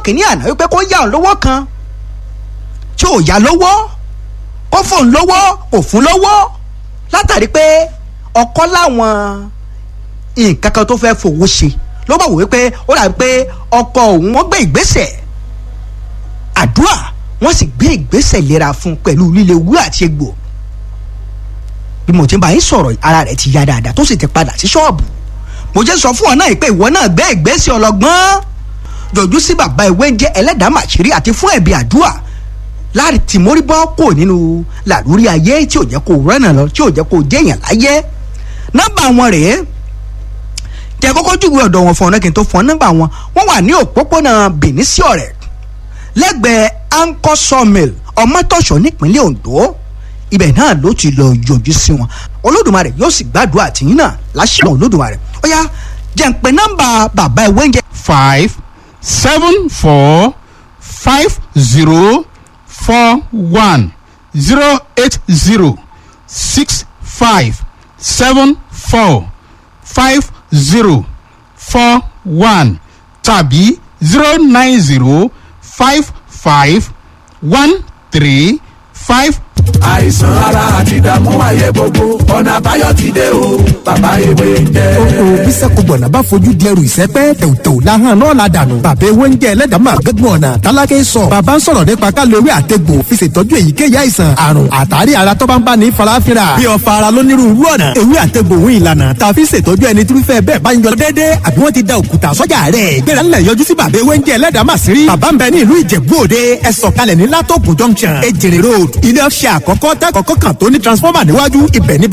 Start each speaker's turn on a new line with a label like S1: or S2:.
S1: kìíní àná wípé kó yá òun lówó kan tí ò yá lówó kó fóun lówó kò fún lówó látàrí pé ọkọ láwọn nǹkan kan tó fẹ́ fowó ṣe ló bá wò wípé ó dàbí pé ọkọ òun wọ́n gbé ìgbésẹ̀ àdúrà wọ́n sì gbé ìgbésẹ̀ ìlera fún un pẹ̀lú líle wú àti egbò bí mo ti bá yín sọ̀rọ̀ ara rẹ̀ ti yá dáadáa tó sì ti padà sí ṣọ́ọ̀bù mo jẹ́ sọ fún ọ náà pé ìwọ náà gbé ìgbésẹ̀ ọlọ́gbọ́n jọ̀jú sí bàbá ìwé jẹ́ ẹlẹ́dàá màṣírí àti fún ẹ̀bí àdúrà láti tì mórí bọ́ kò nínú làlórí ayé tí ò jẹ́ kó rẹ́nà lọ tí ò jẹ́ kó jẹ́yàn láyé nọ́mbà wọn rèé jẹ́ kọ́kọ́ júwe ọ̀dọ̀ wọn fún ọ̀nà kí n tó fún ọ nọ́mbà wọn wọ́n wà ní òpópónà Benin sí ọ̀rẹ́ lẹ́gbẹ̀ẹ́ anchor sawmill ọmọtọ̀ṣọ́ nípínlẹ̀ Ondo ibẹ̀ náà ló ti lọ yọjú sí wọn Olódùmarè yóò sì gbàdúrà tìyín náà láṣẹ Olódùmarè ó yá jẹ́ ń pe nọ́mbà bàbá ìwé ń jẹ́
S2: five seven four five zero four one zero eight zero six five seven four five zero four one tàbí zero nine zero five five one three five
S3: àìsàn ara àti ìdààmú ayé gbogbo ọ̀nà àbáyọ ti dé o bàbá ewé ń jẹ́.
S4: o bísẹ̀kù gbọ̀nà bá fojú di ẹrù ìsẹ́pẹ́ tẹ̀wùtẹ̀wù láhàn náà la dànù. bàbá ewé ń jẹ́ ẹlẹ́dàá gẹ́gùn ọ̀nà tálákẹ́ sọ. bàbá ń sọ̀rọ̀ nípa ká lo ewé àtegbò fi ṣètọ́jú èyíkéyìí àìsàn àrùn àtàrí ara tó bá ń bá ní farafinra. bí ọ̀fà ara lónírúurú ọ̀nà ewé àtegbò òun ìlànà tá a fi ṣètọ́jú ẹni tí irúfẹ́ bẹ́ẹ̀ bá ń yọ déédéé àbí wọ́n ti da òkúta sọ́jà rẹ̀. gbéra ńlẹ̀ yọjú sí bàbá ewé ń jẹ́ ẹlẹ́dàá màsírí. bàbá ń bẹ ní ìlú ìjẹ̀bú òde ẹ sọ̀kalẹ̀ ní látọ̀pù junction ejere road ilé ọ̀ṣẹ́ àkọ́kọ́ tẹ́ kọ́kọ́ kan tó ní transformer níwájú ibẹ̀ ní